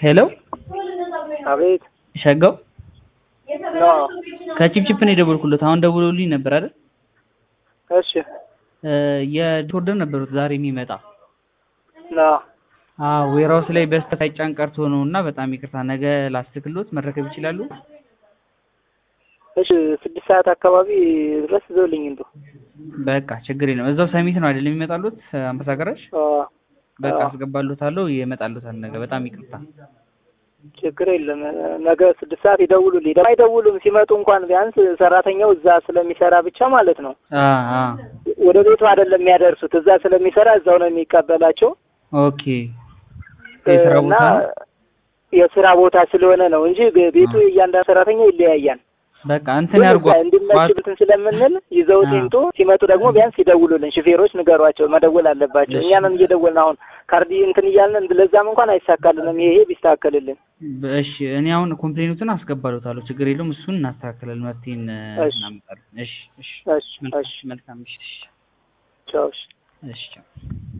ሄሎ አቤት ሸጋው ኖ ከቺፕቺፕ ነው የደወልኩለት። አሁን ደውሎልኝ ነበር አይደል? እሺ እ የኦርደር ነበሩት ዛሬ የሚመጣ ኖ አዎ ዌራውስ ላይ በስተት ሳይጫን ቀርቶ ነው እና በጣም ይቅርታ። ነገ ላስትክሎት መረከብ ይችላሉ? እሺ ስድስት ሰዓት አካባቢ ድረስ ይዘውልኝ እንደው በቃ ችግር የለም። እዛው ሰሚት ነው አይደል የሚመጣሉት? አንበሳ ገራሽ አ በቃ አዎ። አስገባሉታለሁ። ይመጣሉታል ነገ። በጣም ይቅርታ። ችግር የለም። ነገ ስድስት ሰዓት ይደውሉልኝ። ደግሞ አይደውሉም ሲመጡ እንኳን ቢያንስ ሰራተኛው እዛ ስለሚሰራ ብቻ ማለት ነው አ አ ወደ ቤቱ አይደለም የሚያደርሱት። እዛ ስለሚሰራ እዛው ነው የሚቀበላቸው ኦኬ የስራ እና ቦታ ነው? የስራ ቦታ ስለሆነ ነው እንጂ ቤቱ የእያንዳንዱ ሰራተኛ ይለያያል። በቃ እንትን ግን ያርጓ እዛ እንዲመችብትን ስለምንል ይዘውት አ። ይምጡ። ሲመጡ ደግሞ ቢያንስ ይደውሉልን። ሹፌሮች ንገሯቸው፣ መደወል አለባቸው። እሺ። እኛንም እየደወልን አሁን ካርዲ እንትን እያልን ለዛም እንኳን አይሳካልንም። ይሄ ቢስተካከልልን። እሺ እኔ አሁን ኮምፕሌኑትን አስገባሉታለሁ። ችግር የለውም። እሱን እናስተካክላለን። መፍትሄን እ፣ እሺ። እናመጣለን። እሺ እሺ እሺ መልካም እሺ መልካም። እሺ ቻው እሺ። እሺ ቻው።